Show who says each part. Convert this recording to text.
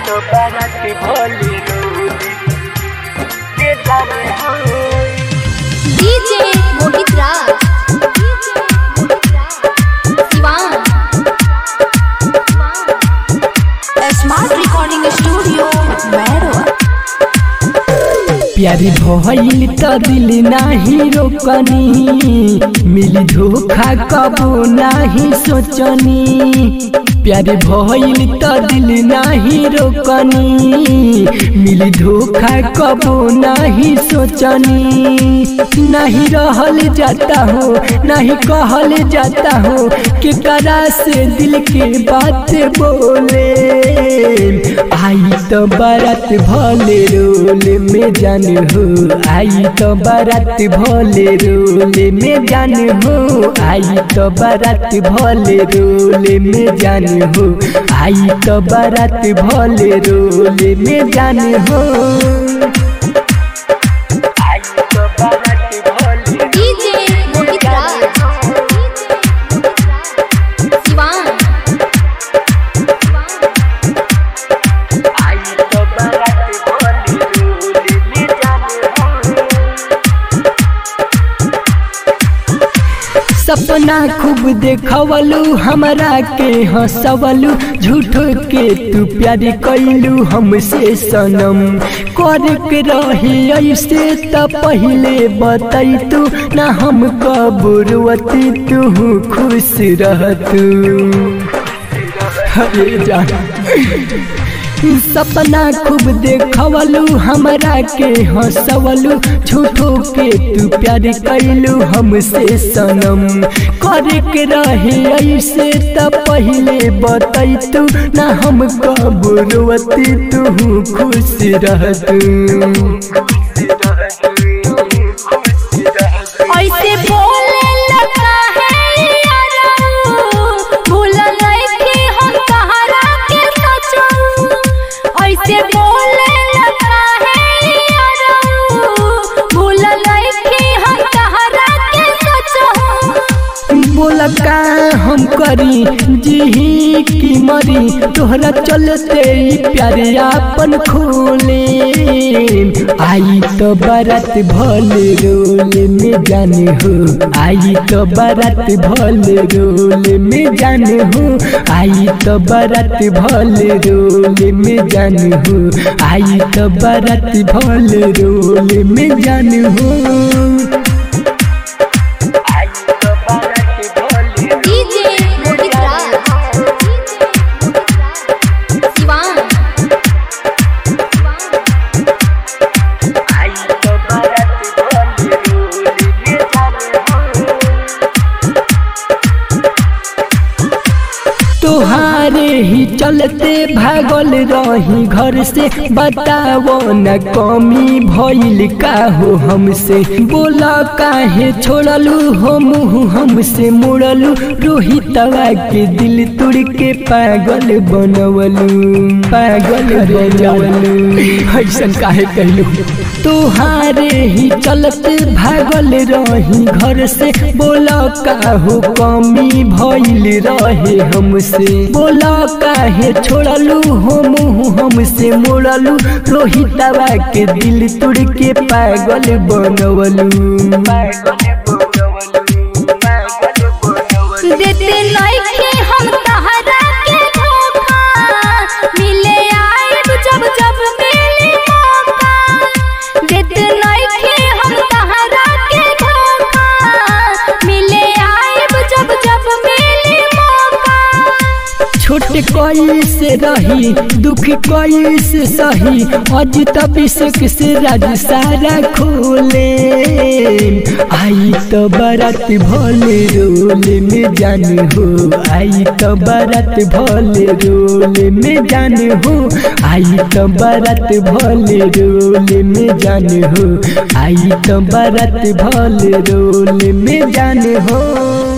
Speaker 1: तो बारात भोली रोली के जाने हो
Speaker 2: DJ Mohit Raj Siwan smart recording studio Mairwa
Speaker 3: प्यारी भइल त दिल नाही रोकनी मिली धोखा कबो नाही सोचनी प्यारी भइल त दिल नाही रोकनी मिली धोखा कबो नाही सोचनी नहीं रहल जाता हो नहीं कहल जाता हो के करा से दिल के बात बोले आई तो बारात भले रोल में जान हो आई तो बारात भले रोल में जान हो आई तो बारात भले रोल में जान हो आई तो बारात भले रोल में जान हो
Speaker 1: आई तो बारात भोली
Speaker 2: डीजे मोहित राज शिवान
Speaker 1: आई तो बारात भोली रोली में जाने हो
Speaker 3: सपना खूब देखवलू हमरा के हंसवलू झूठो के तू प्यार कैलू हमसे सनम कर के रही ऐसे त पहले बतई तू ना हम कबूरवती तू खुश रहतू अरे जान सपना खूब देखवलू हमरा के हंसवलू झूठो के तू प्यार कैलू हमसे सनम करे के रहे ऐसे त पहले बतई तू ना हम कबूरवती तू खुश रहतू
Speaker 2: ऐसे बोले लगा है यारो भूल नहीं कि हम तहरा के सोचो ऐसे बोले लगा है यारो भूल नहीं कि हम तहरा के सोचो
Speaker 3: बोला का हम करी जी की मरी तोहरा चलते ही प्यारे आपन खोले आई तो बारात भले रोल में जाने हो आई तो बारात भले रोल में जाने हो आई तो बारात भले रोल में जाने हो आई तो बारात भले रोल में जाने हो
Speaker 1: आई तो बारात भोली
Speaker 2: डीजे मोहित राज शिवान
Speaker 1: आई तो बारात भोली रोली में जाने हो
Speaker 3: तोहारे ही चलते भागल रही घर से बताओ न कमी भइल का हो हमसे बोला काहे छोड़लू हो मुँह हमसे मुड़लू रोहितवा के दिल तुड़ के पागल बनवलू पागल बनवलू ऐसन काहे कहलू तोहारे ही चलते भागल रही घर से बोला का हो कमी भइल रहे हमसे बोला काहे छोड़लू हो मुँह हमसे मोड़लू रोहितवा के दिल तुड़ के पागल बनवलू
Speaker 2: देते नइखे हम तहरा के धोखा मिले आइब जब जब मिली मौका देते नइखे हम तहरा के धोखा मिले आइब जब जब मिली मौका
Speaker 3: छोटे कोई से रही दुख कोई से सही अज तबिसक से राज सारा खोले आई तो बारात भोले रोल में जान हो आई तो बारात भोले रोल में जान हो आई तो बारात भोले रोल में जान हो आई तो बारात भोले रोल में जान हो